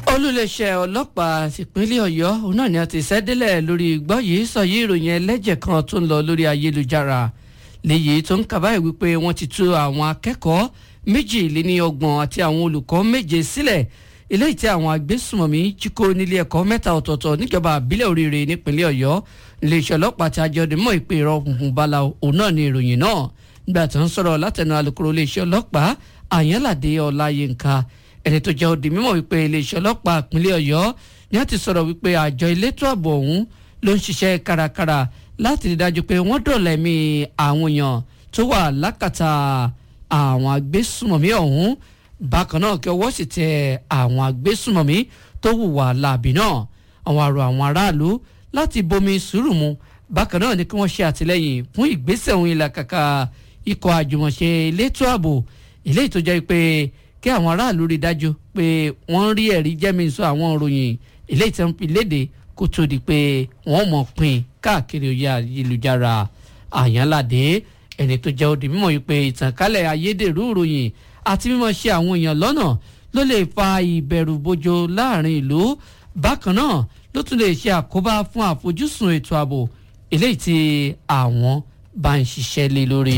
olùléṣẹ́ ọlọ́pàá tìpínlẹ̀ ọ̀yọ́ òun náà ni a ti ṣẹ́délẹ̀ lórí gbọ́ yìí sọ yìí ìròyìn ẹlẹ́jẹ̀ kan tó ń lọ lórí ayélujára léyìí tó ń kàbáyé wípé wọ́n ti tú àwọn akẹ́kọ̀ọ́ méjìléníọgbọ̀n àti àwọn olùkọ́ méje sílẹ̀ eléyìí tí àwọn agbésùmọ̀mí jí kó nílé ẹ̀kọ́ mẹ́ta ọ̀tọ̀ọ̀tọ̀ níjọba àbílẹ̀ oríire nípínlẹ̀ ọ̀yọ́ iléeṣẹ́ ọlọ́pàá ti àjọdẹ mọ́ ìpè ìrọ̀ funfun bala òun náà ni ìròyìn náà nígbà tó ń sọ̀rọ̀ látẹnu alukoro iléeṣẹ́ ọlọ́pàá àyànládé ọláyínká ẹni tó jẹ́ òdì mímọ̀ wípé iléeṣẹ́ ọlọ́pàá ìpínlẹ̀ ọ̀yọ́ ni wọ́n ti sọ̀rọ̀ wípé àjọ elétò ààbò ọ̀hún ló ń ṣiṣẹ́ kárakára láti rí dájú pé wọ́n dọ̀lẹ́mí àwọn èèyàn tó wà lákàtà àwọn agbésùmọ̀mí ọ̀hún bákan náà kí ọwọ́ sì tẹ àwọn agbésùmọ̀mí tó hùwà láàbì náà àwọn àrò àwọn aráàlú láti bomi sùúrù mu bákan náà ni kí wọ́n ṣe àtìlẹ́yìn fún ìgbésẹ̀ òun ìlàkàkà ikọ̀ àjùmọ̀ṣe elétò ààbò eléyìí tó jẹ́ pé kí àwọn aráàlú rí dájú pé wọ́n rí ẹ̀rí jẹ́mísọ àwọn òròyìn eléyìí tí wọ́n fi léde kó tó di pé wọ́n mọ̀ pín káàkiri oyè ayélujára àyànládé ẹni tó jẹ́ òdì mímọ̀ yìí pé ìtànkálẹ̀ ayédèrú ìròyìn àti mímọ̀ ṣe àwọn èèyàn lọ́nà ló lè fa ìbẹ̀rù bojo láàrin ìlú bákan náà ló tún lè ṣe àkóbá fún àfojúsùn ètò ààbò eléyìí tí àwọn bá ń ṣiṣẹ́ lé lórí.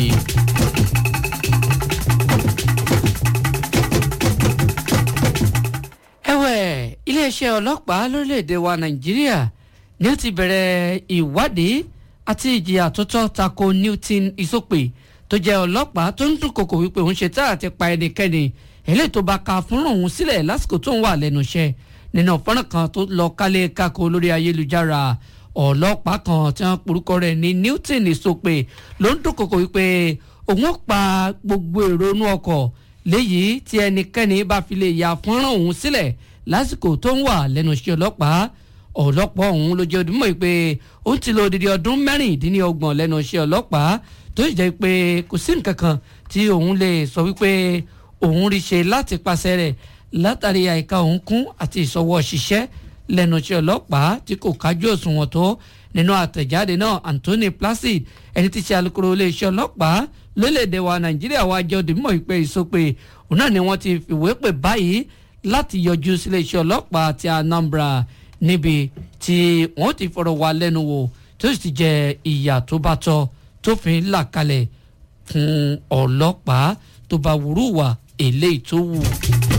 ẹ̀wẹ̀ iléeṣẹ́ ọlọ́pàá lórílẹ̀‐èdè wa nàìjíríà ni wọ́n ti bẹ̀rẹ̀ ìwádìí àti ìjìyà tó tọ́ tako newton isope tó jẹ́ ọlọ́pàá tó ń dúnkokò wípé òun ṣe tá àti pa ẹnikẹ́ni eléyìí tó bá ka fún òun sílẹ̀ lásìkò tó ń wà lẹ́nu iṣẹ́ nínú fọ́nrán kan tó lọ kálé kákó lórí ayélujára ọlọ́pàá kan tí wọ́n porúkọ rẹ̀ ní newton isope ló ń dúnkokò wípé òun ó pa gbogbo èrò inú ọkọ̀ léyìí tí ẹnikẹ́ni bá fi lè ya fọ́nrán òun sílẹ̀ lásìkò tó ń wà lẹ́nu iṣẹ́ ọlọ́pàá ọlọ́pàá ọ̀hún ló jẹ́ odúmọ̀ pé ó ti lo odidi ọdún mẹ́rìndínlọ́gbọ̀n lẹ́nu iṣẹ́ ọlọ́pàá tó sì jẹ́ pé kò sí nǹkan kan tí òun lè sọ wípé òun rí ṣe láti pàṣẹ rẹ̀ látàrí àìka òun kún àti ìṣọwọ́ ṣiṣẹ́ lẹ́nu iṣẹ́ ọlọ́pàá tí kò kájú òṣùwọ̀n tó nínú àtẹ̀jáde náà Anthony Placid ẹni tí ṣe alukoro iléeṣẹ́ ọlọ́pàá lórílẹ̀‐èdè wa Nàìjíríà wá jẹ́ òdìmọ̀ ìpè ìsopè òun náà ni wọ́n ti fìwé pè báyìí láti yọjú sílé iṣẹ́ ọlọ́pàá ti Anambra níbi tí wọ́n ti fọ̀rọ̀ wá lẹ́nu wò tó sì ti jẹ ìyà tó bá tọ́ tó fi ń là kalẹ̀ fún ọlọ́pàá tó bá wúrú wà eléyìí tó wù.